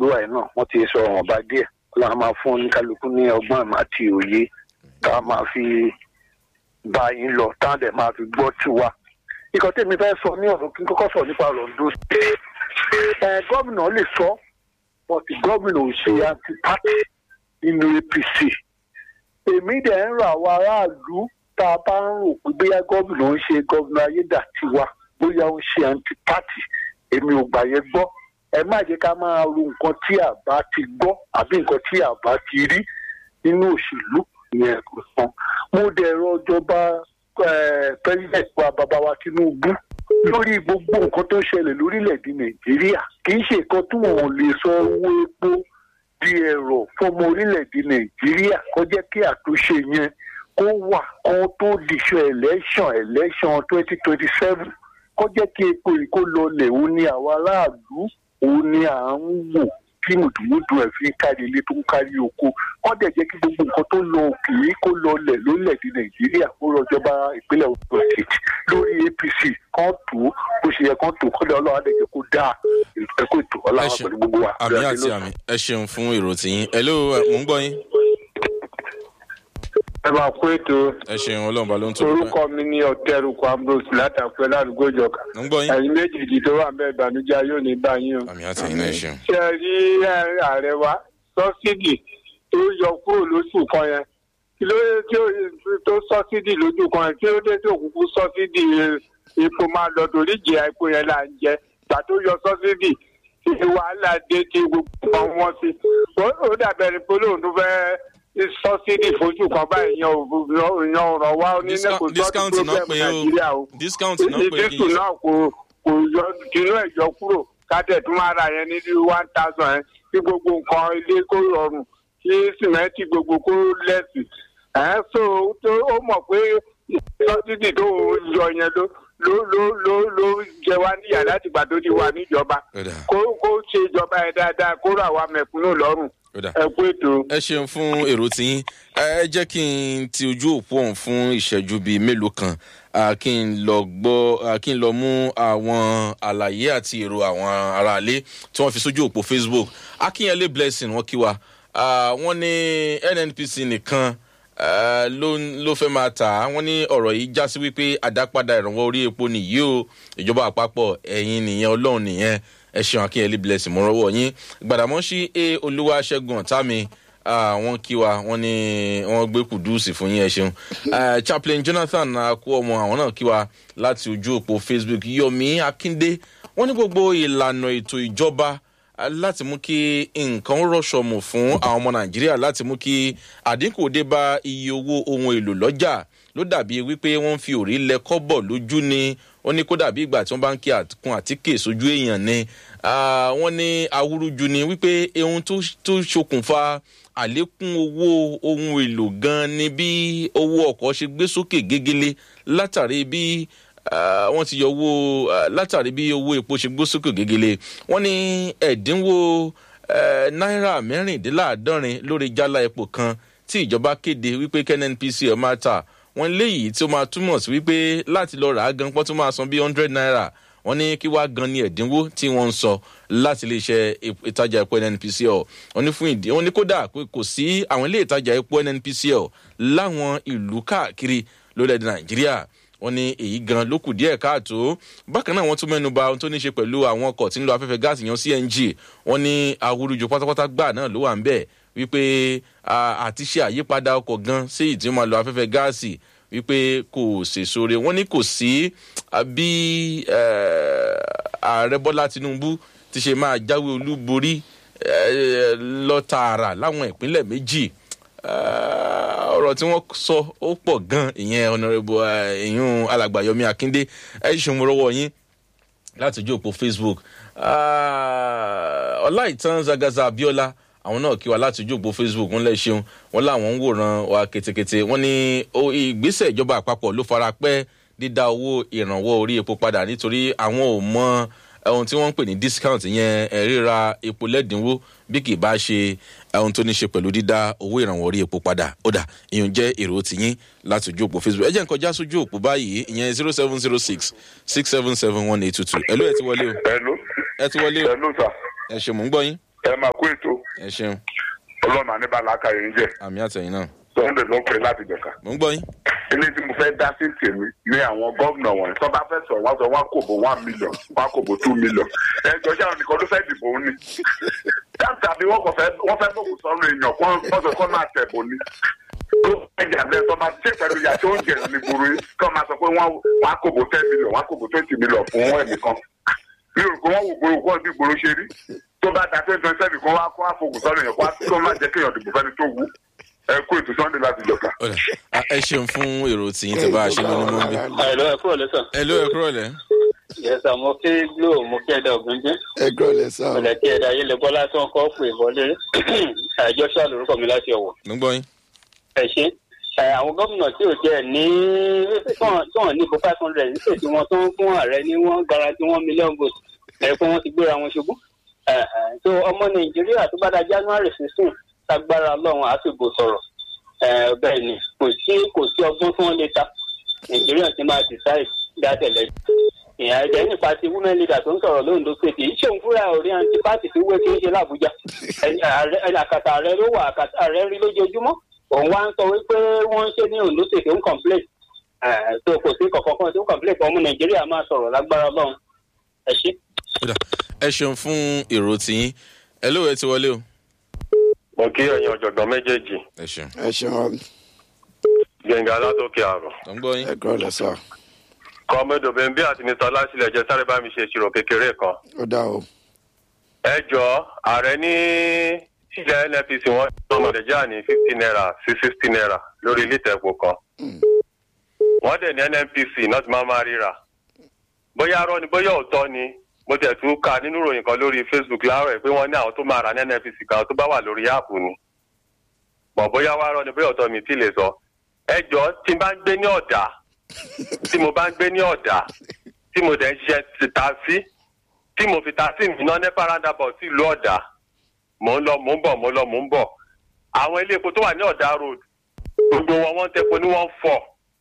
gbé wáyé náà wọ́n ti sọ ọ̀ràn bá díẹ̀ ọlọ́run máa fún oníkálukú ní ọgbọ́n àmọ́ àti òye tá a máa fi bá yín lọ tá a dẹ̀ máa fi gbọ́ tiwa. ikọ̀ tèmi fẹ́ sọ ní ọ̀rọ̀ kí n kọ́kọ́ sọ nípa Ondo State. ẹ gómìnà lè sọ bọ́tì gómìnà ò ṣe anti-party nínú APC. èmi dẹ̀ ń rọ àwọn aráàlú tá a bá ń rò pé bóyá gómìnà ń ṣe gómìnà ayédàtiwa bóyá ó ń ṣe anti-party èmi ò gbà yẹn gbọ́ ẹ má jẹ́ ká máa ro nǹkan tí a bá ti gbọ́ àbí nǹkan tí a bá ti rí nínú òṣèlú yẹn kò san mo dẹ̀ rọ ìjọba president wa bàbá wa Tinubu lórí gbogbo nǹkan tó ń ṣẹlẹ̀ lórílẹ̀‐èdè Nàìjíríà kì í ṣe nǹkan tí wọ́n lè sọ owó epo di ẹ̀rọ fọmọ orílẹ̀‐èdè Nàìjíríà kó jẹ́ kí àtúnṣe yẹn kó wà kó tó dìṣọ election election twenty twenty seven kó jẹ́ kí epo yìí kó lọlẹ̀ òun ni àwọn aráàlú òun ni à ń wò kí mùdùmùdù ẹ̀ fi ń kárí ilé tó ń kárí oko wọ́n dẹ̀ jẹ́ kí gbogbo nǹkan tó lọ òkè yìí kó lọlẹ̀ lórílẹ̀‐èdè nàìjíríà kó rọjọba ìpínlẹ̀ Ondo State lórí APC kan tó bó ṣe yẹ kan tó kọ́lẹ̀ ọlọ́run àdẹ̀jẹ̀ kó dáa ẹ̀kọ́ ètò ọlọ́run pẹ̀lú gbogbo wa. àmì àti àmì ẹ ṣeun fún èrò tiyín ẹ ló mò ń gbọ́ yín. ẹ máa kó ètò ẹ ṣeun ọlọ́run bá ló ń tó. orúkọ mi ní ọ̀tẹ́rùkọ ambrose látàpẹ́ ládùúgbò ìjọka mo ń gbọ́ yín. ẹ̀yin méjèèjì tó wà bẹ́ẹ̀ ìbànújẹ́ yóò ní bá yín o. àmì àti àyìn náà ẹ ṣeun. ṣé ẹ rí ààrẹ wa sọ́sídì tó yọ kúrò lóṣù kan yẹn kí ló dé tí ó tó sọ́sídì lójú kan yẹn kí ló dé tí òkùnkù sọ́sídì epo máa lọ torí ìjìyà epo yẹn là ń jẹ gbà tó yọ sọ́sídì tí wàhálà dé tí gbogbo kan wọ́n sí ó dàbẹ̀rẹ̀ pé lóun tó fẹ́ sọ́sídì fojú kan báyìí yan ọ̀rọ̀ wa onílẹ̀ kò discount sọ́dún náà problem pé nàìjíríà o o discount náà pé kì dídíkù í náà kò kò yọ tinú ẹ̀ yọ kúrò kátẹ̀ tún máa ra yẹn ní one thousand yẹn kí gbogbo nǹkan ilé kó rọrùn kí sìmẹ́ǹtì gbogbo kó lẹ́sì ẹ̀ so tó ó mọ̀ pé sọ́sídì tó yọ yẹn ló ló ló ló ló jẹ wá níyà láti gbà tó ti wà níjọba Ó dà. kó kó ṣe ìjọba ẹ̀ dáadáa kó rà wá mẹ̀kúnnù lọ́rùn Ó dà. ẹ kú ètò. ẹ ṣeun fún èrò tiyín ẹ jẹ́ kí n ti ojú òpó ọ̀hún fún ìṣẹ́jú bíi mélòó kan ah, kí n lọ gbọ́ ah, kí n lọ mú àwọn àlàyé àti èrò àwọn aráalé tí wọ́n fi sójú òpó Facebook akínyẹlé blessing wọ́n kí wa Ah, wọ́n ní NNPC nìkan ah, ló ló fẹ́ máa tà á wọ́n ní ọ̀rọ̀ yìí já sí wípé àdápadà ìrànwọ́ orí epo nìyí o ìjọba àpapọ̀ ẹ̀yin nìyẹn ọlọ́run nìyẹn ẹ ṣeun akínyẹlé blessing mo rọwọ́ yín gbàdámọ́sí a olúwaṣẹ́gun ọ̀tá Ah, wọ́n kí wa wọ́n ní wọ́n gbé kùdùsì fún yín ẹ ṣeun Ah, chaplain jonathan akú ọmọ àwọn náà kí wa láti ojú òpó facebook yomi akinde wọ́n ní gbogbo ìlànà ètò ìjọba ah, láti mú kí nǹkan rọ̀ṣọ̀mù fún àwọn ọmọ nàìjíríà láti mú kí àdínkù dé bá iye owó ohun èlò lọ́jà ló dàbí wípé wọ́n ń fi òrí lẹ kọ́bọ̀ lójú ni ó ní kó dàbí ìgbà tí wọ́n bá ń kí àtúnkùn àtíkè sójú èèyàn ni Ah, wọ́n ní awúrúju ni wípé ohun tó tó ṣokùnfà àlékún owó ohun èlò gan ni bí owó ọkọ̀ ṣe gbé sókè gégélé látàrí bí ah, wọ́n ti yọ owó ah, látàrí bí owó epo ṣe gbé sókè gégélé wọ́n ní ẹ̀dínwó eh, náírà mẹ́rìndínláàádọ́rin lórí jálá epo kan tí ìjọba kéde wípé KNNPC ẹ̀ máa tà wọ́n léyìí tí ó máa túmọ̀ sí wípé láti lọ rà á gan pọ́n tó máa san bí hundred naira wọ́n ní kí wàá gan ni ẹ̀dínwó tí wọ́n ń sọ láti iléeṣẹ́ ep- ìtajà epo nnpcl wọ́n ní fún ìdí wọ́n ní kódà pé kò sí àwọn ilé ìtajà epo nnpcl láwọn ìlú káàkiri lórílẹ̀‐èdè nàìjíríà wọ́n ní èyí gan ló kù díẹ̀ káàtó bákan náà wọ́n tún mẹ́nu ba ohun tó ní ṣe pẹ̀lú àwọn ọkọ̀ tí ń lo afẹ́fẹ́ gáàsì yan cng wọ́n ní awúrúju pátápátá gbà náà ló wà ń bẹ̀ wípé ah, àti ṣe àyípadà ọkọ̀ gan sí ìtí máa lo afẹ́fẹ́ gáàsì wípé kò sèso re wọ́n ní kò sí ah, bí eh, ààrẹ bọ́lá tinubu ti ṣe máa jáwé olúborí eh, lọ tààrà láwọn ìpínlẹ̀ méjì Eh, ọ̀rọ̀ tí wọ́n sọ ó pọ̀ gan ìyẹn ọ̀nàrẹ́bù ìyún alàgbàyọmí akíndé ẹ ṣeun mo rọwọ́ yín láti ojú òpó facebook Ah, ọláìtàn zagaza abiola àwọn náà kí wa láti ojú òpó facebook ńlẹ ṣeun wọn làwọn ń wòran wa ketekete wọn ní o- ìgbésẹ̀ ìjọba àpapọ̀ ló fara pẹ́ dídá owó ìrànwọ́ orí epo padà nítorí àwọn ò mọ ohun tí wọ́n ń pè ní discount yẹn eh, ríra epo lẹ́dínwó bí kì í bá ṣe ohun tó ní ṣe pẹ̀lú dídá owó ìrànwọ́ orí epo padà ó dà ìyẹn jẹ́ èrò tìyín láti ojú òpó facebook ẹ jẹ́ nǹkan já sójú òpó báyìí ìyẹn zero seven zero six six seven seven one eight two two ẹ ló ẹ ti wọlé o Hello. ẹ ti wọlé o Hello, sir. ẹ ṣe mò ń gbọ́ yín. ẹ máa kó ètò ẹ ṣeun ọlọ́run àníbàlá akayọ̀ ń jẹ́ àmì àtẹ̀yìn náà sunday ló ń pè láti jọ̀ka. mò ń gbọ́ yín. ilé tí mo fẹ́ dá sí tèmi ní àwọn gómìnà wọ̀nyí tó bá fẹ́ sọ wọ́n sọ wọ́n kò bó one million wọ́n kò bó two million ẹ jọ ṣé àwọn nìkan ló fẹ́ dìbò ó ní. dáńtà bí wọ́n kò fẹ́ wọ́n fẹ́ bòkù sọ́run èèyàn kó wọ́n sọ kó máa tẹ̀bọ̀ ni. tó ẹjà bẹ́ẹ̀ tó bá ṣe pẹ̀lú ìyá tó ń jẹ ní gbòòrò yìí kó máa sọ pé wọ́n wọ́n kò bó ten million wọ́n kò bó twenty million fún ẹnìkan. mi ò rò pé wọ́n wò gbòòrò kó bí gbòòrò ṣe rí tó bá da twenty twenty seven kan wá kó àfọkù sọ́run èèyàn kó má jẹ́ kéèyàn dìbò fẹ́ni tó wù ẹ kó ètò sunday láti jọ̀ka. Ọ̀dà, a- ẹ ṣeun fún èrò tìyín tẹ bá a ṣe lónìí mọ́ bí. Àìlọ́ ẹ̀kú ọ̀lẹ́ sàn. ẹ ló ẹ kúrò lẹ́. Yẹ́sà mo kí Glo mo kí ẹ̀dá ògúnjẹ́. ẹ gbọ́ lẹ sá o. Ọ̀lẹ́ kí ẹ̀dá ayélujá bọ́lá tí wọ́n kọ́ pè wọlé. Àjọṣọ́ lórúkọ mi láti ọ̀wọ̀. mò ń gbọ́ yín. Ẹ ṣe. Ẹ, Àwọn gómìnà tí ò jẹ́ ní tí wọ́n ní fún five hundred ní sèṣin wọn tó ń fún ààrẹ ní wọ́n garanti one million votes. Ẹ pé wọ́n ti gbéra wọn ṣubú. Ẹ, ẹ, So ọmọ Nàìjíríà tó bá da January sixteen lágbára Ọlọ́run á sì bò sọ̀rọ̀. Ẹ, Bẹ́ẹ̀ ni kò sí kò sí ọgbọ́n tí wọ́n lè ta. Nàìjíríà ti máa decide dátẹ̀lẹ̀ ìyá ẹ̀jẹ̀ nípa ti women leader tó ń sọ̀rọ̀ lóńdó pé kì í ṣòun fúnra orí àǹtí pàtì tí wé kí ń ṣe làbújá Ẹni- ààrẹ- ẹni àkàtà ààrẹ ló wà àkàtà ààrẹ rí lójoojúmọ́ òun wá ń sọ wípé wọ́n ń ṣe ní ondo state ń complain Eh, so kò sí kọ̀ọ̀kan kan tí ó complain fún ọmọ nàìjíríà máa sọ̀rọ̀ lágbára ọlọ́run ẹ ṣé. Ọ̀dà, ẹ ṣeun fún èrò tìyín. ẹ ló ẹ ti wọlé o. mo kí ẹ̀yin ọ̀jọ̀gbọ́n méjèèjì ẹ ṣeun ẹ ṣeun gbẹ̀ngà látòkè àrò mò ń gbọ́ yín. ẹ gbọ́ lẹ sá kọ́mẹ́dọ̀ bẹ́ńbí àti mr lásìlẹ̀ jẹ́ sáré bá mi ṣe ìṣirò kékeré kan ó dá o. ẹ jọ ààrẹ ní ilẹ̀ nnpc wọn ọmọ nàìjíríà ní fifty naira sí sixty naira lórí lítà epo kan wọ́n dẹ̀ ní nnpc náà ti máa máa ríra bóyá arọ́ ni bóyá òótọ́ ni mo tẹ̀ tún ka nínú ìròyìn kan lórí facebook láàárọ̀ ẹ̀ pé wọ́n ní àwọn tó máa rà ní nnpc kan tó bá wà lórí áàpù ni bọ̀ bóyá wá rọ́ ni bóyá òótọ́ mi tí lè sọ ẹ jọ tí n bá ń gbé ní ọ̀dà tí mo bá ń gbé ní ọ̀dà tí mo dẹ̀ ń ṣiṣẹ́ ti taxi tí mo fi taxi mi ná nípa roundabout sí ìlú ọ̀dà mò ń lọ mò ń bọ̀ mò ń lọ mò ń bọ̀ àwọn ilé epo tó wà ní ọ̀dà road gbogbo wọn wọ́n ń tepo ní one four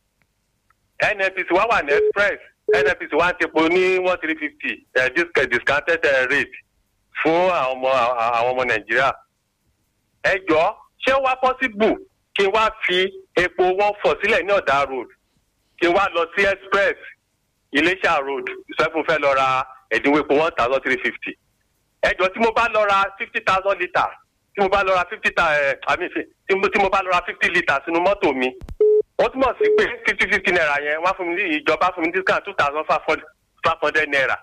nnpc wá wà ní express nnpc wá ń tepo ní one three fifty discounted eh, rate fún àwọn ọmọ àwọn ọmọ nàìjíríà ẹ jọ ṣé ó wá possible kí n wá fi epo one four sílẹ̀ ní ọ̀dà road kí n wá lọ sí express iléṣà road sẹ́fún fẹ́ lọ ra ẹ̀dínwó epo one thousand three fifty ẹjọ́ tí mo bá lọ ra fifty thousand litre tí mo bá lọ ra fifty ta ẹ̀ àmì tí mo tí mo bá lọ ra fifty litre sínú mọ́tò mi ó túmọ̀ sí pé fifty fifty naira yẹn wá fún mi ní ìjọba fún mi discount two thousand five hundred naira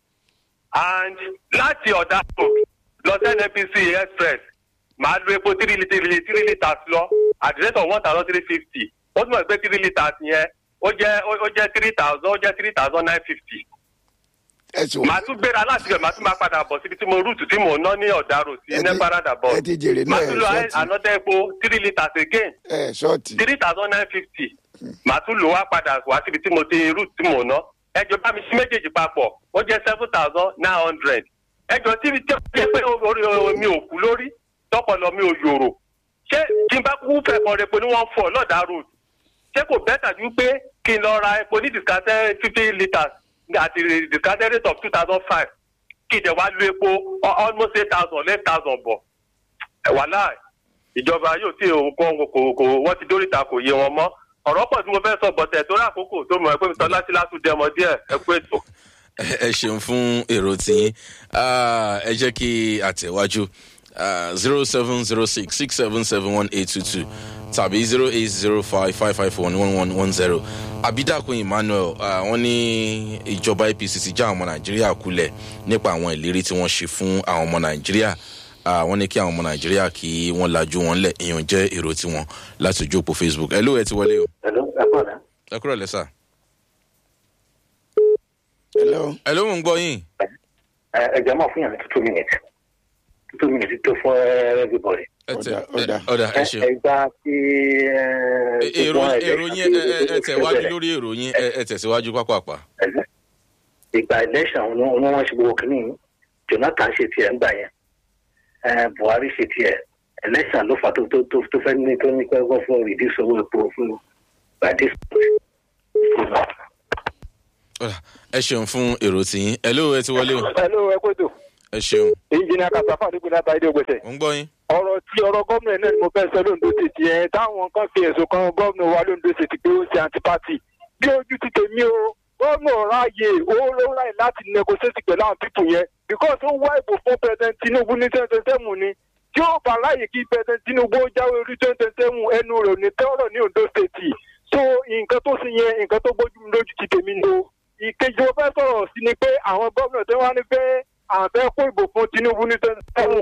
and láti ọ̀dà road lọ sí nnpc express màá lo epo three litre three litres lọ at the rate of one thousand three fifty ó túmọ̀ sí pé three litres yẹn ó jẹ́ ó jẹ́ three thousand ó jẹ́ three thousand nine fifty ẹ sùn. màá tún gbéra láti bẹ̀ màá tún máa padà bọ̀ síbi tí mo rúùtù tí mò ń ná ní ọ̀daràn sí Ẹ ti- ní parada bọ̀ ẹ ti jèrè náà, màá ẹ tún lo ṣọ́ọ̀tì. another epo three litres again ẹ ṣọ́ọ̀tì. three thousand nine fifty màá tún lò wá padà wá síbi tí mo ti rúùtù tí mò ń ná ẹjọ bá mi sí méjèèjì papọ̀ ó jẹ́ seven thousand nine hundred ẹjọ tí mi jẹ́ pé orí mi ò kú lórí tọpọlọ mi ò yòrò ṣé tí n bá kú fẹ́ kọ́ epo ní one four lọ́dà road ṣé kò bẹ́tà ju pé kí n lọ ra epo ní discounted fifty litres àti discounted rate of two thousand five kí ìdẹ̀ wá lu epo al- almost eight thousand eleven thousand bọ̀ ẹ̀ wàhálà ìjọba yóò tí òun kọ́ kò kò wọ́n ti dóríta kò yé wọn mọ́ ọ̀rọ̀ pọ̀ tí mo fẹ́ sọ bọ̀tẹ̀ tó rákòókò tó mọ̀ ẹ́ pé mi tọ́lá sí látún dẹmọ díẹ̀ ẹ kú ètò. ẹ ṣeun fún èrò tiyín Ah, ẹ jẹ́ kí àtẹ̀wájú zero seven zero six six seven seven one eight two two tàbí zero eight zero five five five one one one one zero abidakun emmanuel ah, wọ́n ní ìjọba apc ti já àwọn ọmọ nàìjíríà kulẹ̀ nípa àwọn ìlérí tí wọ́n ṣe fún àwọn ọmọ nàìjíríà Ah, wọ́n ní kí àwọn ọmọ nàìjíríà kí wọ́n lajú wọn lẹ̀ èèyàn jẹ́ èrò tiwọn láti ojú òpó facebook ẹ ló ẹ ti wọlé o Hello, ẹ kọ́ ọ̀dà. ẹ kúrò lẹ́sà hello. ẹ ló mò ń gbọ́ yín Ẹ ẹ jẹ́ máa fún yàn ní two minutes. Two minutes tó fún everybody. ẹ tẹ Ọ̀dà, ọ̀dà. ẹ- ọ̀dà ẹ ṣeun. Ẹ gbá sí. èrò èrò yín ẹ ẹ- ẹ tẹ̀wájú lórí èrò yín ẹ ẹ tẹ̀síwájú pápápá. ìgbà election ni wọ́n wọ́n ṣe gbogbo kìíní jonathan ṣe tiẹ̀ ńgbà yẹn Eh, buhari ṣe tiẹ̀ election ló fà tó tó tó tó fẹ́ ní tó ní pẹ́ wọ́n fún reduce owó epo fún by this Ọ̀dà, ẹ ṣeun fún èrò tiyín ẹ ló ẹ ti wọlé o hello ẹ kó tó ẹ ṣeun engineer kasafa nípínlẹ̀ láta ilé ògbèsè ò ń gbọ́ yín. ọ̀rọ̀ tí ọ̀rọ̀ gómìnà náà ni mo fẹ́ sọ lóńdó tètè yẹn táwọn kan fi ẹ̀sùn kan gómìnà wa lóńdó tètè pé ó ń ṣe antipati bí ojú ti tèmi o gómìnà ráàyè owó ló ráàyè láti negotiate pẹ̀lú àwọn pípù yẹn because ó wá ìbò fún president tinubu ní twenty twenty seven ni tí ó bá ráàyè kí president tinubu ó jáwé orí twenty twenty seven ẹnu rẹ̀ ò ní tẹ́ọ̀rọ̀ ní ondo state so nǹkan tó sì yẹn nǹkan tó gbójú mi lójú ti tèmi ni o ìkejì mo fẹ́ sọ̀rọ̀ sí ni pé àwọn gómìnà tó wá ní pé àwọn fẹ́ kó ìbò fún tinubu ní twenty seven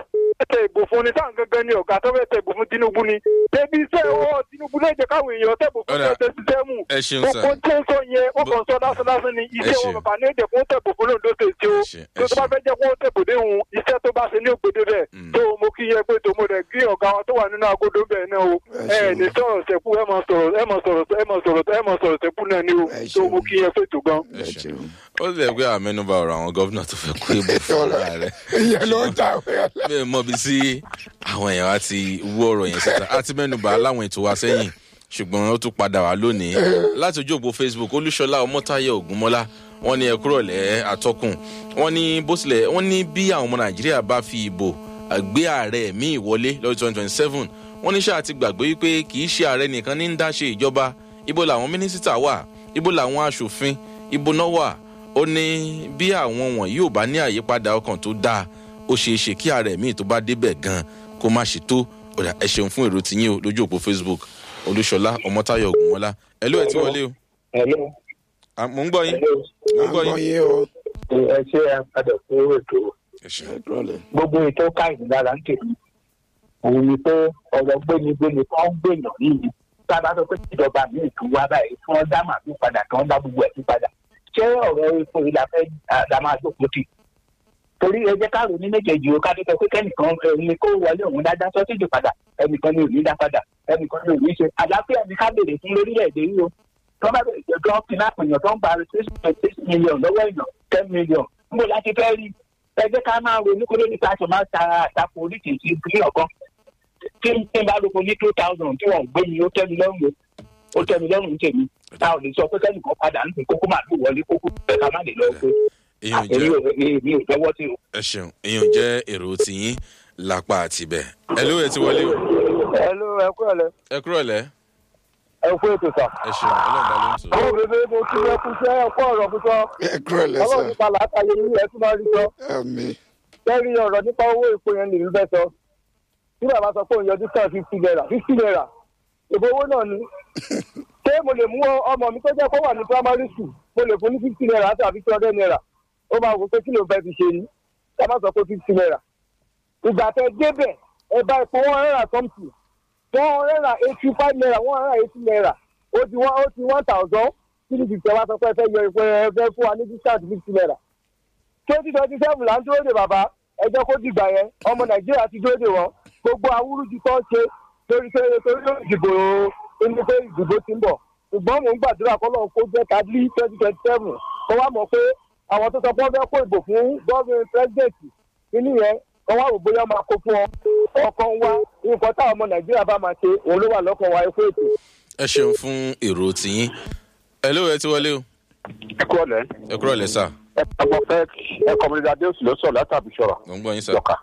tẹ ìbò fún ni sáà gangan ni ọ̀gá tó fẹ́ tẹ ìbò fún tinubu ni débi iṣẹ́ ọwọ́ tinubu náà jẹ́ káwọn èèyàn tẹ ìbò fún Ọ̀dà. twenty seven ẹ ṣeun gbogbo sir. tí ń sọ yẹn ó kàn sọ lásán lásán ni iṣẹ́ ṣe. wọn bàbá ní èdè fún tẹ̀bù fún lóńdó tètè o Ẹ ṣe, ẹ tó tó bá ṣe. fẹ́ jẹ́ kó tẹ̀bù déhùn iṣẹ́ tó bá ṣe ní ògbédè bẹ́ẹ̀ Mm. tó mo kí yẹ pé tòmó rẹ̀ kí ọ̀gá wa tó wà nínú agodo bẹ́ẹ̀ náà o Ẹ ẹ ṣeun. ní sọ̀rọ̀ sẹ́kù ẹ mọ̀ sọ̀rọ̀ ẹ mọ̀ sọ̀rọ̀ ẹ mọ̀ sọ̀rọ̀ ẹ mọ̀ sọ̀rọ̀ sẹ́kù náà ni o Ẹ tó mo ṣeun. kí yẹ pé tó gan. ẹ ẹ ṣeun ṣeun. ó lè gbé àmẹnubà ọ̀rọ̀ àwọn gómìnà tó fẹ́ kó ìbò fún ọ̀gá rẹ̀. ìyẹn ló ń ta ọ̀rẹ́ bẹ́ẹ̀ mọ̀ bí sí àwọn èèyàn á ti wú ọ̀rọ̀ yẹn síta á ti mẹ́nubà láwọn ètò wa sẹ́yìn ṣùgbọ́n ó tún padà wá lónìí láti ojú òpó facebook olúṣọlá ọmọtáyọ ògúnmọ́lá wọ́n ní ẹkúrọ̀lẹ́ atọ́kùn wọ́n ní bó tilẹ̀ wọ́n ní bí àwọn ọmọ nàìjíríà bá fi ìbò gbé ààrẹ míì wọlé lọ́dún twenty twenty seven wọ́n ní ṣáà ti gbàgbé wípé kì í ṣe ààrẹ nìkan ní ń dá ṣe ìjọba ibo làwọn mínísítà wà ibo làwọn aṣòfin ibo náà wà ó ní bí àwọn wọ̀nyí ò bá ní àyípadà ọkàn tó dáa ó ṣeé ṣe kí ààrẹ míì tó bá débẹ̀ gan kó má ṣe tó ọ̀dà ẹ ṣeun fún èrò tiyín o lójú òpó facebook olúṣọlá ọmọtáyọ ògúnmọlá ẹ ló ẹ ti wọlé o Hello. À, mò ń gbọ́ yín mò ń gbọ́ àgbọn yín. yín o ẹ ṣe àpadà fún ètò ẹ ṣeun ẹ kúrọ̀lẹ́. gbogbo ètò káyìn lára ń tèmi òun ni pé ọ̀rọ̀ gbénigbéni kan ń gbèyàn yìí tá a bá sọ pé ìjọba mi tún wá báyìí tí wọ́n dá màálù padà tí wọ́n dá gbogbo ẹ̀ tún padà ṣé ọ̀rọ̀ epo yìí la fẹ́ la máa jókòó tì torí ẹ jẹ́ ká rò ní méjèèjì o ká tó sọ pé kẹ́nìkan ẹni kó wọlé òun dá dá sọ́sídì padà ẹnìkan ni ò ní dá padà ẹnìkan ni ò ní ṣe àlàáfíà ni ká béèrè fún lórílẹ̀‐èdè yìí o tó bá bẹ̀rẹ̀ jẹ́ tó fi náà pèèyàn tó ń gba six point six million lọ́wọ́ èèyàn ten million níbo láti fẹ́ rí ẹ jẹ́ ká máa ronú kó lórí pàṣẹ máa ta àtakò oríṣiríṣi ìpínlẹ̀ ọ̀kan tí n tí n bá lóko ní two thousand tí wọ́n gbé mi ó tẹ́ mi lọ́rùn o ó tẹ́ mi lọ́rùn tèmi tá ò lè sọ pé kẹ́nìkan padà ń sìn kókó máa lù wọlé kókó ẹ̀ ká má lè lọ pé èèyàn èmi jẹ́ ò èmi ò lọ́wọ́ sí o. ẹ ṣeun èèyàn jẹ́ èrò tiyín lápá àtibẹ̀ ẹ ló ẹ ti wọlé o ẹ ló ẹ kú ẹ lẹ ẹ kúrọ̀lẹ́ ẹ fún ètò sà. ẹ ṣeun ọlọ́ọ̀bá ló ń sọ. àwọn bèbè mo kí ẹ kú sẹ́ ẹ kú ọ̀rọ̀ kú sọ ẹ kúrọ̀lẹ́ sà ọlọ́run nípa làákàyè yín ẹ tún máa rí sọ. àmì lẹ́rí ọ̀rọ̀ nípa owó epo yẹn lè rí bẹ́ẹ̀ sọ. tí bàbá sọ pé òun yọjú kan fifty naira fifty naira èbó owó náà ni. ṣé mo lè mú ọmọ mi tó jẹ́ kó wà ní primary school mo lè fún ní fifty naira àti àbí two hundred naira ó máa wò pé kí ló fẹ́ fi ṣe ni ká má sọ pé fifty naira. ìgbà tẹ débẹ̀ ẹ bá epo one hundred and something one hundred and eighty five naira one hundred and eighty naira ó ti one ó ti one thousand three fifty ẹ wá sọ pé ẹ fẹ́ yọ epo ẹ fẹ́ fún wa ní discount fifty naira twenty twenty seven là ń dúró de bàbá ẹ jẹ́ kó dìgbà yẹn ọmọ nàìjíríà ti dúró de wọn gbogbo awúrúju tó ń ṣe torí pé torí ló ìdìbò inú pé ìdìbò ti ń bọ̀ ṣùgbọ́n mò ń gbàdúrà kọ́ lọ́n kó jẹ́ kábílì twenty twenty seven kó wá mọ̀ pé àwọn tó sọ pé wọ́n fẹ́ kó ìbò fún gọ́ọ̀mù pírẹ́sidẹ̀ntì nínú yẹn kó wá wò bóyá máa kó fún ọ ọkàn wa nǹkan táwọn ọmọ nàìjíríà bá máa ṣe òun ló wà lọ́kàn wa ẹ̀kọ́ ètò. ẹ ṣeun fún èrò tiyín ẹ ló ẹ ti wọlé o ẹ kú ọ̀lẹ́ ẹ kúrọ̀lẹ́ sà ẹ ọmọ fẹ́ ẹ kọ́mọdé adéòsì ló sọ̀rọ̀ látàbí sọ̀rọ̀ mò ń gbọ́ yín sà. lọ́kà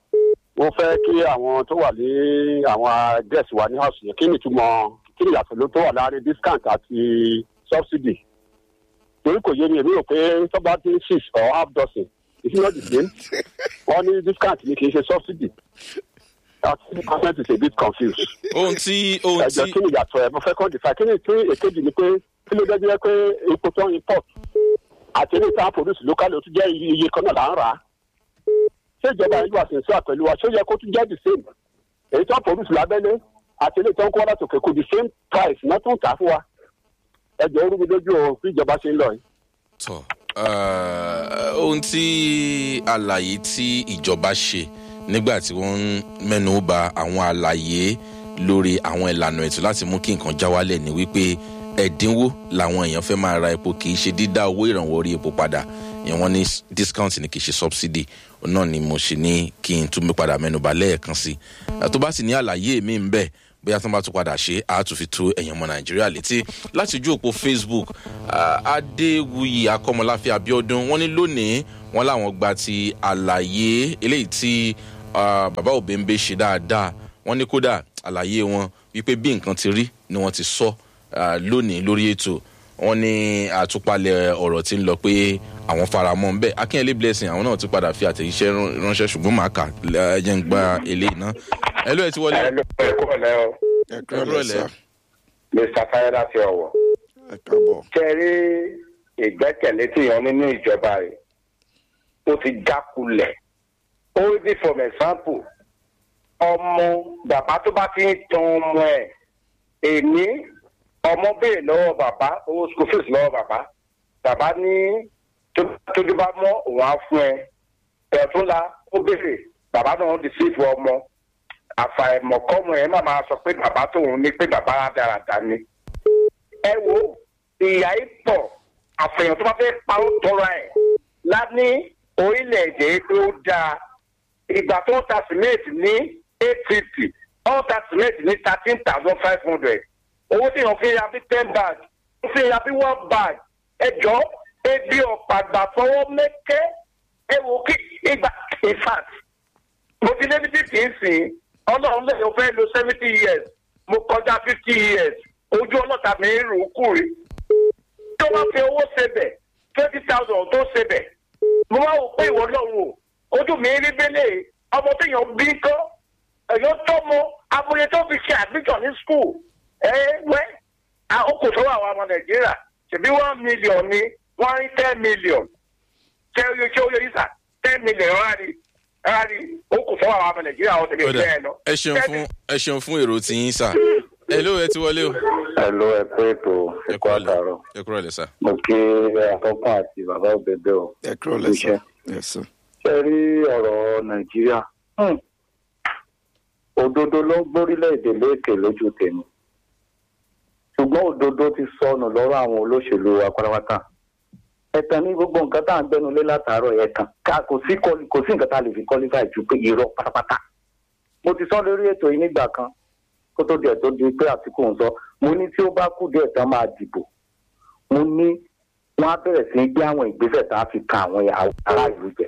ó fẹ́ kí àwọn tó wà ní àwọn gẹ̀ẹ́sì wa ní house yẹn kí ni ìtumọ̀ kí ni ìyàtọ̀ ló tó wà láàrin discount àti subsidy torí kò yé mi èmi rò pé tọ́ba dín six or half dozen it's not the same wọ́n ní discount ni kì í ṣe subsidy that government is a bit confused ohun tí ohun ẹjọ tí kí ni ìyàtọ̀ ẹ̀ mo fẹ́ kọ́ define kí ni tí èkejì ni pé kí ló dé pé epo tó ń import àti ilé ìta produce local ó tún jẹ́ iye iye kan náà là ń rà á ṣé ìjọba ìlú àṣìṣe pẹ̀lú wa ṣé ó yẹ kó tún jẹ́ the same èyí tó ń produce lábẹ́lé àti ilé ìta ń kó wá láti òkè kò the same price náà tún tà á fún wa ẹjọ orú mi lójú o bí ìjọba ṣe ń lọ yìí. tọ eh, ohun tí àlàyé tí ìjọba ṣe nígbà tí wọ́n ń mẹ́nu ba àwọn àlàyé lórí àwọn ìlànà ètò láti mú kí nǹkan já wálẹ̀ ní wípé ẹ̀dínwó làwọn èèyàn fẹ́ máa ra epo kì í ṣe dídá owó ìrànwọ́ orí epo padà ìyẹn wọ́n ní s- discount ni kì í ṣe subsidy òun náà ni mo ṣe ní kí n tún mi padà mẹ́nuba lẹ́ẹ̀kan sí i tó bá sì ní àlàyé mi ń bẹ̀ bóyá tí wọ́n bá tún padà ṣe á tún fi tó ẹ̀yàn ọmọ nàìjíríà létí láti ojú òpó facebook ah, adéwuyì akọmọláfẹ abiodun wọ́n ní lónìí wọ́n láwọn gba ti àlàyé eléyìí tí ah, bàbá òbẹ́ńbẹ́ ṣe dáadáa wọ́n ní kódà àlàyé wọn wípé bí nǹkan ti rí ni wọ́n ti sọ ah, lónìí lórí ètò wọ́n ní àtúpalẹ̀ ọ̀rọ̀ tí ń lọ pé àwọn faramọ́ ń bẹ́ akínyẹlé blessing àwọn náà ti padà fi àtẹ̀jíṣẹ́ rán- ránṣẹ́ ṣùgbọ́n màá kà ẹ jẹ́ ń gba eléyìí náà ẹ ló ẹ ti wọlé. ẹ ló ẹ kúrò lẹ́ o ẹ ẹ kúrò kúrò lẹ́sà lẹ́. mr fayọdá ti ọwọ́. ẹ káàbọ̀. ṣe rí ìgbẹ́kẹ̀lé tí yan nínú ìjọba rẹ̀ ó ti jákulẹ̀ ó rí for example ọmọ bàbá tó bá ti ń tan ọmọ ẹ̀ èmi ọmọ béèrè lọ́wọ́ bàbá owó school fees lọ́wọ́ bàbá bàbá ní tó- tójú bá mọ́ òun á fún ẹ ẹ̀túnla ó béèrè bàbá náà ń deceive ọmọ àfàìmọ̀ kọ́mọ ẹ̀ má máa sọ pé bàbá tóun ní pé bàbá rádaràda ni ẹ wo ìyá ìpọ̀ àfẹ̀yàn tó bá fẹ́ parọ́ tọrọ ẹ̀ láni orílẹ̀-èdè tó dáa ìgbà tó ń ta sìmẹ́ǹtì ní eight fifty ó ń ta sìmẹ́ǹtì ní thirteen thousand five hundred owó tí yàn fi ya bí ten bag ó fi ya bí one bag ẹ jọ ebi ọ̀pàgbà fọwọ́ mẹ́kẹ́ ẹ wò kí ìgbà in fact mo ti débi tí kì í sìn ọlọ́run lè fẹ́ lo seventy years mo kọjá fifty years ojú ọlọ́ta mi ń rò ó kù rí tó bá fi owó sebẹ̀ twenty thousand tó sebẹ̀ mo máa wò pé ìwọ lọ́run o ojú mi rí bẹ́lẹ̀ ọmọ téèyàn bí kọ́ ẹ̀yọ́ tó mọ amúyẹ tó fi ṣe admission ní school ẹ wẹ́ ó kò sọ́wọ́ àwọn ọmọ nàìjíríà ṣèbí one million ni wọ́n rí ten million ṣé ó yẹ ṣé ó yẹ yìí sà ten million rárá ni rárá ni ó kò sọ́wọ́ àwọn ọmọ nàìjíríà ọ̀sẹ̀ lè Kódà, fẹ́ ẹ lọ. ẹ ṣeun fún ẹ ṣeun fún èrò tí yín sà ẹ ló ẹ ti wọlé o. ẹ ló ẹ pé ètò ẹ ẹkọ àtàrọ ẹ kúrò lẹ sà. mo kí àtọkùn àti bàbá òbẹbẹ o ẹ kúrò lẹ́sà. ẹ sọ. ṣe rí ọ̀rọ̀ nàìjíríà hmm, òdodo ló ń gbórílẹ̀-èdè léèkè lójú tèmi ṣùgbọ́n òdodo ti sọnù lọ́rọ̀ àwọn olóṣèlú wa pátápátá ẹ̀tàn ní gbogbo nǹkan tá à ń gbẹnu lé látàárọ̀ ẹ̀tàn ká kò sí quali- kò sí nǹkan tá a lè fi qualify ju pé irọ́ pátápátá mo ti sọ lórí ètò yìí nígbà kan kó tó díẹ̀ tó di pé àtìkù ń sọ mo ní tí ó bá kú díẹ̀ tán máa dìbò mo ní wọn á bẹ̀rẹ̀ sí í gbé àwọn ìgbésẹ̀ tá a fi kan àwọn ará ìlú jẹ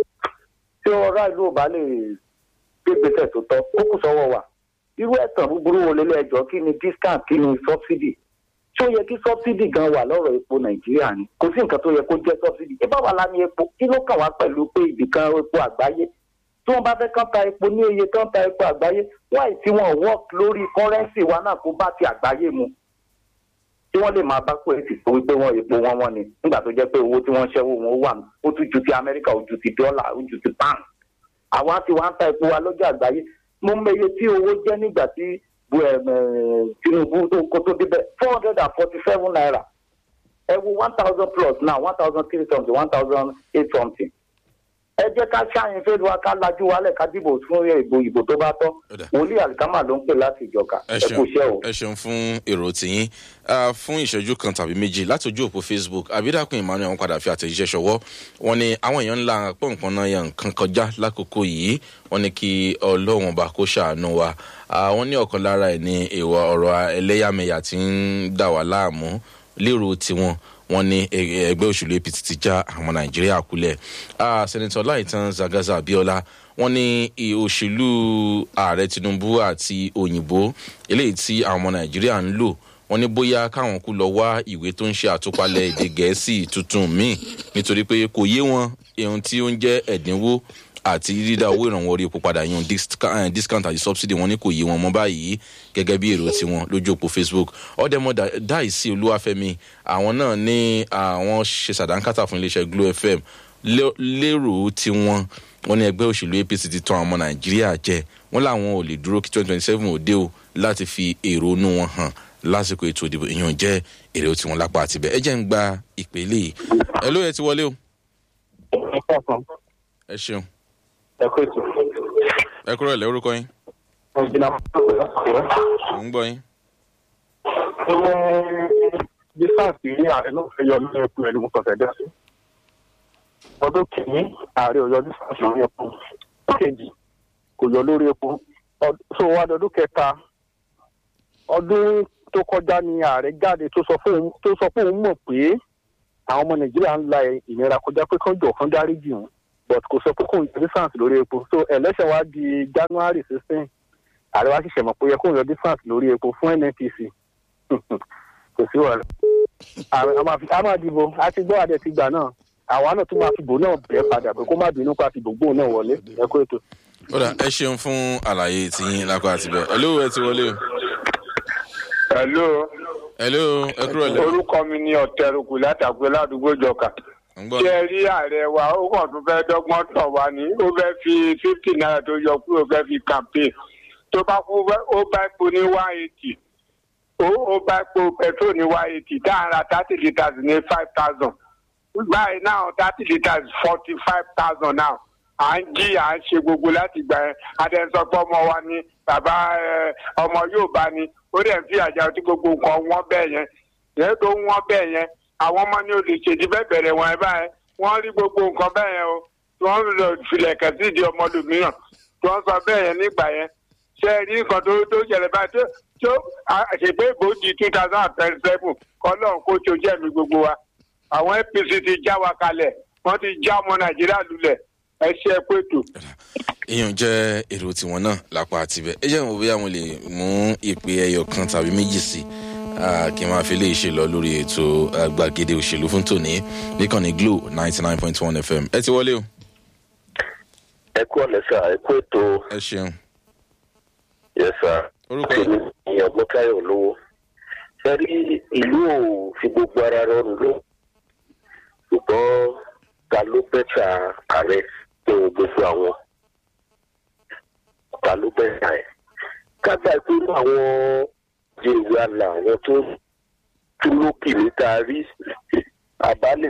tí ọ̀rá ìlú ò bá lè gbé ìgbésẹ̀ tó tọ́ ó kù sọ́wọ́ wa irú ẹ̀tàn búburú wo lélẹ̀ ẹjọ́ kí ni discount kí ni subsidy tí ó yẹ kí subsidy gan wà lọ́rọ̀ epo nàìjíríà ni kò sí nǹkan tó yẹ kó jẹ́ subsidy ẹ bá wà lá ní epo kí ló kàn wá pẹ̀lú pé ibìkan epo àgbáyé tí wọ́n bá fẹ́ kán ta epo ní iye kán ta epo àgbáyé wáì tí wọ́n work lórí currency wa náà kó bá ti àgbáyé mu tí wọ́n lè máa bá pé èsì tó wípé wọ́n epo wọn wọn ni nígbà tó jẹ́ pé owó tí wọ́n ṣẹ́wó wọn ó wà ó tún ju ti amẹ́ríkà ó ju ti dọ́là ó ju ti pound àwa ti wá ń ta epo wa lọ́jọ́ àgbáyé mo mẹye tí owó jẹ́ nígbà tí bu ẹ̀m, ẹ̀, tinubu tó kó tó débẹ̀ four hundred and forty seven naira ẹ wo one thousand plus now one thousand three something one thousand eight something ẹ jẹ́ ká ṣáàyàn fẹ́ lu wa ká lajú wálẹ̀ ká dìbò fún ìbò ìbò tó bá tọ́ Ó dà. wòlíì àlìkámà ló ń pè láti ìjọka ẹ ẹ kú ṣeun iṣẹ́ o. ẹ ṣeun fún èrò tìyín Ah, fún ìṣẹ́jú kan tàbí méjì láti ojú òpó facebook abidakun emmanuel wọn padà fi àtẹ̀jíṣẹ́ ṣọwọ́ wọn ni àwọn èèyàn ńlá pọ̀npọ̀n náà yan nǹkan kọjá lákòókò yìí wọn ni kí ọlọ́run bá kó ṣàánú wa Ah, wọn ní ọ̀kan lára ẹ̀ ní ìwà ọ̀rọ̀ ẹlẹ́yàmẹ̀yà tí ń dà wá láàmú lérò tiwọn wọn ní ẹ- ẹgbẹ́ òṣèlú apc ti já àwọn nàìjíríà kulẹ̀ Ah, sẹ́nitọ́ láìtàn zagaza abiola wọn ní i- òṣèlú ààrẹ tinubu àti òyìnbó eléyìí tí àwọn ọmọ nàìjíríà ń lò wọn ní bóyá káwọn kú lọ wá ìwé tó ń ṣe àtúpalẹ̀ èdè gẹ̀ẹ́sì tuntun míì nítorí pé kò yé wọn ohun tí ó ń jẹ́ ẹ̀dínwó àti dídá owó ìrànwọ́ orí epo padà yan disca- eh, discount àti subsidy wọn ní kò yé wọn mọ́ báyìí gẹ́gẹ́ bí èrò tiwọn lójú òpó facebook ọ̀dẹ́mọ̀ dáìsí olúwàfẹ́mi àwọn náà ní àwọn ṣe sàdánkátà fún iléeṣẹ́ glo fm lé- lérò tiwọn wọn ní ẹgbẹ́ òṣèlú apc ti tan àwọn ọmọ nàìjíríà jẹ wọn làwọn ò lè dúró kí twenty twenty seven òde o láti fi èrò inú wọn hàn lásìkò ètò ìdìbò ìyàn jẹ́ èrè tiwọn lápá àtibẹ̀ ẹ jẹ́ ń gba ìpele yìí ẹ ló yẹ ti wọlé o ẹ ṣeun ẹ kó ètò ẹ kúrò ẹ̀ lórúkọ yín ọ̀gbìnà mò ń gbọ́ yín. bí sars ní ààrẹ náà fẹ́ yọ lórí epo ẹni mo kàn fẹ́ dẹ́ sí. ọdún kìíní ààrẹ ò yọ bí sars lórí epo kejì kò yọ lórí epo Ọd- so wá dọdún kẹta ọdún tó kọjá ni ààrẹ jáde tó sọ fún òun tó sọ fún òun mọ̀ pé àwọn ọmọ nàìjíríà ń la ìnira kọjá pé kán jọ kán dáríjì òun but kò sọ pé kóun yọ distance lórí epo so election wa di january sixteen ààrẹ wa ṣẹ̀ṣẹ̀ mọ̀ pé ó yẹ kóun yọ distance lórí epo fún nnpc kò sí wàhálà a máa fi- a máa dìbò a ti gbọ́ adẹ ti gbà náà àwa náà tún máa fi bò náà bẹ́ẹ̀ padà pé kó má bínú pa fi gbogbo náà wọlé ẹ kó ètò. ó dà ẹ ṣeun fún àlàyé tiyín lápá àtibẹ̀ hello ẹ ti wọlé o hello hello ẹ kúrò lẹ orúkọ mi ni ọ̀tẹ̀rùkù látàgbé ládùúgbò jọkà ń gbọ́ ṣé ẹ rí ààrẹ wa ó kàn tún fẹ́ dọ́gbọ́n tàn wá ní ó fẹ́ fi fifty naira tó yọ kúrò fẹ́ fi campaign tó bá kú fẹ́- ó bá epo ní one eighty ó ó bá epo petrol ní one eighty tá à ń ra thirty litres ní five thousand báyìí náà thirty litres forty five thousand now à ń jí à ń ṣe gbogbo láti gbà yẹn adẹ́sọ́pọ̀ ọmọ wa ni bàbá ẹ, ọmọ yóò bá ní ó dẹ̀ ń fi àjà tí gbogbo nǹkan wọ́n bẹ́ẹ̀ yẹn yẹn tó wọ́n bẹ́ẹ̀ yẹn àwọn ọmọ ní olùṣèdí bẹ́ẹ̀ bẹ̀rẹ̀ wọn ẹ báyẹn wọ́n rí gbogbo nǹkan bẹ́ẹ̀ yẹn o tí wọ́n lọ filẹ̀kẹ̀ sí ìdí ọmọlùmíràn tí wọ́n sọ bẹ́ẹ̀ yẹn nígbà yẹn ṣe é rí nǹkan tó tó ṣẹlẹ̀ báyìí tó tó àṣepé ìbòjì two thousand and twenty seven kọ́lọ́n kó tó jẹ́ mi gbogbo wa àwọn apc ti já wa kalẹ̀ wọ́n ti já ọmọ nàìjíríà lulẹ̀ ẹ ṣe é pètò. èèyàn jẹ́ èrò tiwọn náà lápá àtibẹ̀ ẹ jẹ́ ìwọ̀n bóyá mo lè mú ìpè ẹyọ kan tàbí méjì sí i kí n máa fi léyìí ṣe lọ lórí ètò ah, gbàgede òṣèlú fún tòní níkànnì glo ninety nine point one fm ẹ ti wọlé o ẹ kú ọ̀lẹ́ sà ẹ kú ètò ẹ ṣeun yẹ sà orúkọ èmi ni ọgbọ́nkáyọ̀ lówó ṣe rí ìlú ò fi gbogbo ara rọrùn ló ṣùgbọ́n ta ló bẹ́tà ààrẹ tó gbogbo àwọn ta ló bẹ́tà ẹ̀ kágbá ìpinnu àwọn jèrè àlà àwọn tó tún lókè níta rí àbálẹ̀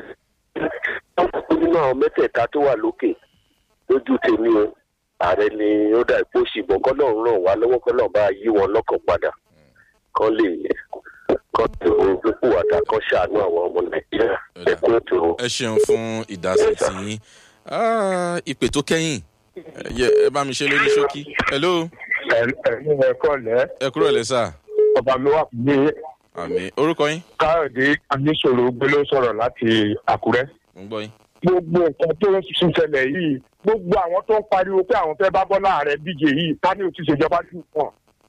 nínú àwọn mẹ́tẹ̀ẹ̀ta tó wà lókè lójú tèmi o ààrẹ ni ó dà ipò ṣìbọn kọlọrun ràn wá lọwọ kọlọrun bá yí wọn lọkàn padà kán lè kán lè ojúkú àdá kán ṣàánú àwọn ọmọ nàìjíríà ẹkún ètò ẹ ṣeun fún ìdásí tiyín Ah, ìpè tó kẹ́yìn ẹ yẹ- ẹ bá mi ṣe lórí ṣókí hello ẹ̀yin ẹ̀kọ́ lẹ́ ẹ kúrò lẹ sà ọba mi wà ní àmì orúkọ yín káyọ̀dé aníṣòro gbélé sọ̀rọ̀ láti àkúrẹ́. mo ń gbọ́ yín gbogbo nǹkan tó ń tún ṣẹlẹ̀ yìí gbogbo àwọn tó ń pariwo pé àwọn fẹ́ bá bọ́lá ààrẹ díje yìí ká ní o ti ṣèjọba jù wọn.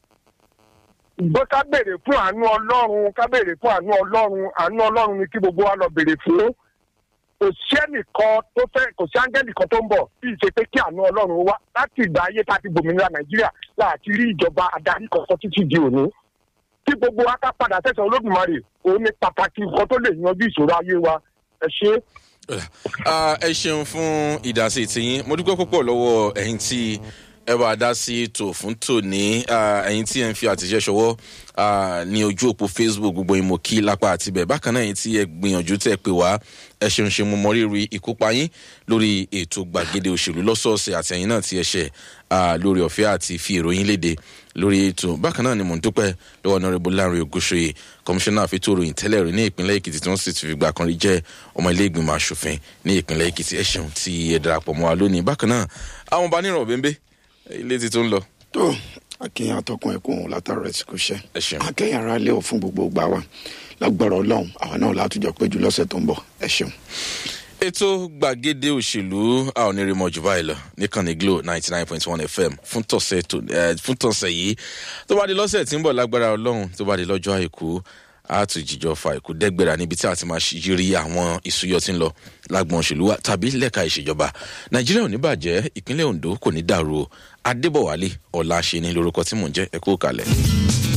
ìgbọ́ ká béèrè fún àánú ọlọ́run ká béèrè fún àánú ọlọ́run àánú ọlọ́run ni kí gbogbo wa lọ béèrè fún. kò sí ẹnìkan tó fẹ́ kò sí áńgẹ́lì kan tó ń bọ̀ bí ìṣe pé kí àánú ọlọ́run wá láti ìgbà ayé tá a ti gbòmìnira nàìjíríà láti rí ìjọba adarí kankan títí di òní. kí gbogbo wa ká padà sẹ́sẹ̀ olódùmarè òun ni pàtàkì nǹkan tó lè yanjú ìṣòro ayé wa ẹ ṣe é. Ah, ẹ ṣeun fún ìdásí tiyín mo dúpẹ́ púpọ̀ lọ́wọ́ ẹ̀yin tí ẹ bá dá sí ètò fún tòní Ah, ẹ̀yin tí ẹ ń fi àtẹ̀jẹ́ ṣọwọ́ ah, ní ojú òpó facebook gbogbo yín mo kí lápá àtibẹ̀ bákan náà ẹ̀yin tí ẹ gbìyànjú tẹ̀ pé wá ẹ ṣeun ṣe mo mọrírì ìkópa yín lórí ètò gbàgede òṣèlú lọ́sọ̀ọ̀sẹ̀ àti ẹ̀yin náà tí ẹ ṣẹ̀ ah, lórí ọ̀fẹ́ àti fi ìròyìn léde lórí ètò bákan náà ni mò ń dúpẹ́ lọ́wọ́ ọ̀nàrẹ́bù láàrin ògúnṣe kọmíṣánná àfitó ìròyìn tẹ́lẹ̀ rí ní ìpínlẹ̀ èkìtì tí wọ́n sì ti fìgbà kan rí jẹ́ ọmọ ilé ìgbìmọ̀ asòfin ní ìpínlẹ̀ èkìtì ẹ ṣeun tí ẹ darapọ̀ mọ́ wa lónìí bákan náà àwọn bá níràn bẹ́ẹ̀ ilé ti tó ń lọ tó akínyìn àtọkùn ẹkùn látàrọ rẹ tí kò ṣe ẹ ṣeun. akẹyìn ara lé o fún gbogbo gbà wa lágbára ọlọrun àwọn náà látújọ péjú lọsẹ tó ń bọ ẹ ṣeun. ètò gbàgede òṣèlú a ò ní rí mọ jù báyìí lọ níkànnì glo ninety nine point one fm fún tọ̀sẹ̀ tó ẹ fún tọ̀sẹ̀ yìí tó bá di lọ́sẹ̀ tí ń bọ̀ lágbára ọlọ́run tó bá di lọ́jọ́ àìkú a tún jíjọ fa ìkú dẹ́gbẹ̀rà níbi tí a ti máa yiri àwọn ìsúyọ tí ń lọ lágbọn òṣèlú wa tàbí lẹ́ka ìṣèjọba nàìjíríà ò ní bàjẹ́ ìpínlẹ̀ ondo kò ní dàrú o adébọ̀wálé ọ̀la ṣe ni lórúkọ tí mò ń jẹ́ ẹ̀kú kalẹ̀.